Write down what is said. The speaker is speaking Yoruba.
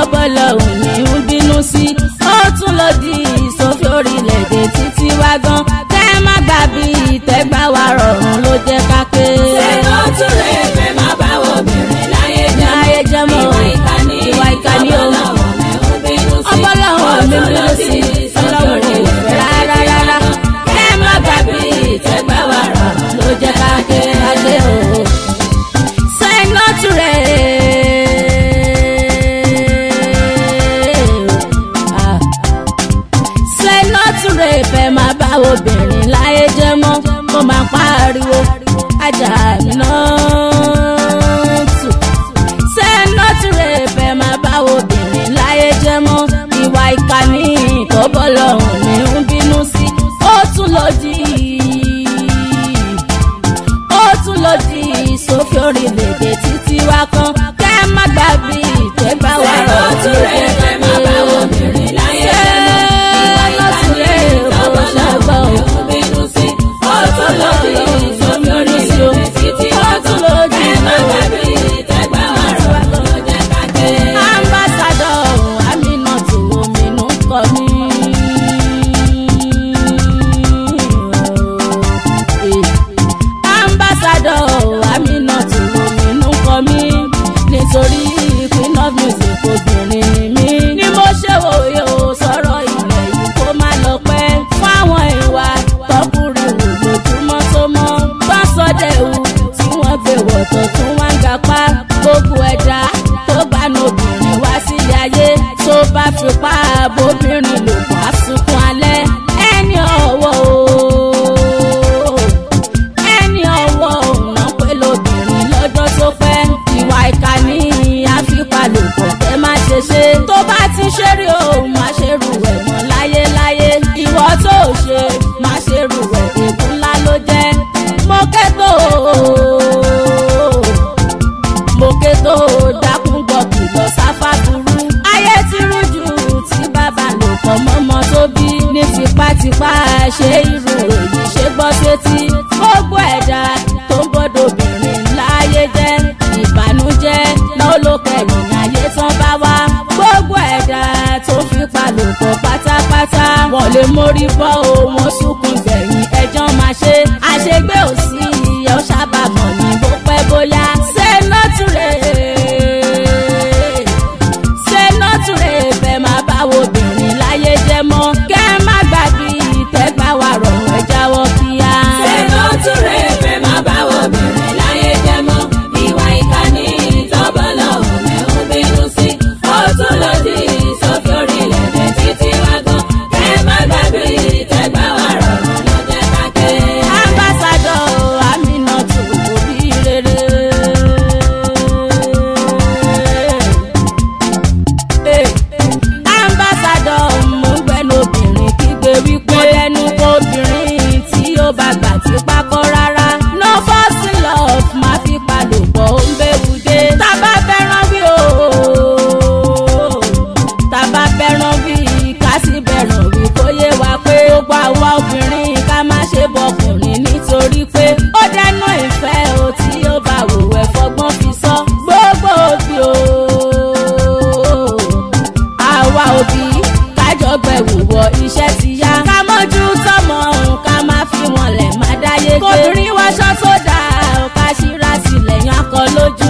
tọ́bọ̀lọ̀ òní ń bínú sí ó tún lòdì sófin orílẹ̀-èdè títí wá gan kẹ́ má gbà bí ìtẹ́gbà wa rọrùn ló jẹ́ ká ké. ṣé ó tún lè fẹ́ máa bá obìnrin láyé jẹ́ láyé jẹ́ mọ́ ìwà ìkànnì ìwà ìkànnì o ọbọ̀lọ́wọ́ mi bínú sí ọlọ́run ò fẹ́ rárá rárá kẹ́ má gbà bí ìtẹ́gbà wa rọrùn ló jẹ́ ká ké ká ké o. Say no to rape. Ah. Say no to rape ẹ máa bá obìnrin láyé jẹ́ mọ́ mo máa pariwo ajá mi náà tù. Say no to rape ẹ máa bá obìnrin láyé jẹ́ mọ́ ìwà ìkànnì tó bọ́ lọ́hùn mi ń bínú sí ó tún lòdì ó tún lòdì sófin orílẹ̀-èdè títí wá kan kẹ́ má gbà bí ìtẹ́gbà wà Ṣé ó tún lè fẹ́ máa bá obìnrin láyé jẹ́ ìwà ìkànnì tọ́bọ̀ lọ́wọ́ mi ń bínú sí ó tún lòdì sófin orílẹ̀-èdè títí wá kan ẹ má gbàgbé ìtẹ́gbà wà rọrùn ló jẹ́ ká ké. ambassadọ aminatu ominu kọ mi. ambassadọ aminatu ominu kọ mi nítorí queen of music obìnrin mi. ni mo ṣe wòye o sọ̀rọ̀ ilẹ̀ yìí kó má lọ pẹ́ fáwọn ìwà tọkùnrin wò lójúmọ́ tó mọ́ bá sọdẹ̀wù tí wọ́n gbé wọ̀tọ̀ tún wá ń gapá gbogbo ẹ̀dá tó bá nu obìnrin wá sílé ayé tó bá fipá bóbìnrin lò wá sunkún alẹ́ ẹni ọ̀wọ́ o ẹni ọwọ́ ọ̀nà pé lóbìnrin lọ́jọ́ tó pẹ́ ìwà ìkànnì àfipálòpọ̀ tẹ́ má ṣe ṣe tó bá ti ṣeré o má ṣe rù ẹ̀ mọ́ láyéláyé ìwọ tó ṣe má ṣe rù ẹ̀ ègún ńlá ló jẹ́ mo kẹ́tò mo kẹ́tò dákún gbọ́ kìlọ̀ sáfà burú ayé ti rújú tí bàbá lò pọ̀ mọ́mọ́ tó bí ní tipátipá ṣe irú èyí ṣe gbọ́ sétí gbogbo ẹ̀dá tó ń bọ́dọ̀ obìnrin láyé jẹ́ ìbànújẹ́ náà ló kẹ̀yìn ayé tán bá wá gbogbo ẹ̀dá tó fipá lò pọ̀ pátápátá wọ́n lè mórí bọ́ o wọ́n sunkún gbẹ̀yìn ẹjọ́ máa ṣe àṣegbé ò sí ẹ̀ ó ṣàbàmọ̀ ní bó pẹ́ bóyá ṣé nọ́túrẹ́ ṣé nọ́túrẹ́ fẹ́ máa bá obìnrin láyé jẹ́ mọ́ kẹ́ má gbàgbé ìtẹ́gbà wa rọrùn ẹ̀ jáwọ́ kíá. Ṣé ló tún lè fẹ́ máa bá obìnrin láyé jẹ́ mọ́? Ìwà ìkànnì tọ́bọ̀ lọ́wọ́ mi ń bínú sí. Ó tún lòdì sófin orílẹ̀-èdè títí wá gan. Ẹ má gbàgbé ìtẹ́gbà wa rọrùn ló jẹ́ ká ké. ambassadọ aminatu obi rere. Eh, ambassadọ mo gbẹnu obìnrin kígbe wípé ẹnu kó obìnrin tí ó bá gbà tí pákó rárá no false in love máa fi palòpọ̀ ó ń bẹ́wù dé tábà fẹ́ràn wí o tábà fẹ́ràn wí ká sì bẹ̀ràn wí kó yé wa pé gbogbo àwa obìnrin ká má ṣe bọkùnrin nítorí pé ó dẹnu ìfẹ́ o tí ó bá wò ẹ̀ fọgbọ́n fi sọ gbogbo òbí o àwa òbí kájọ gbẹ̀wò wọ iṣẹ́ ti yá ká mọ́jú tọmọ òun ká má fi wọn lẹ̀ má dáyé gbé kóbìnrin wáṣọ tó dáa ò ká ṣíra sílẹ̀ yan akọ lójú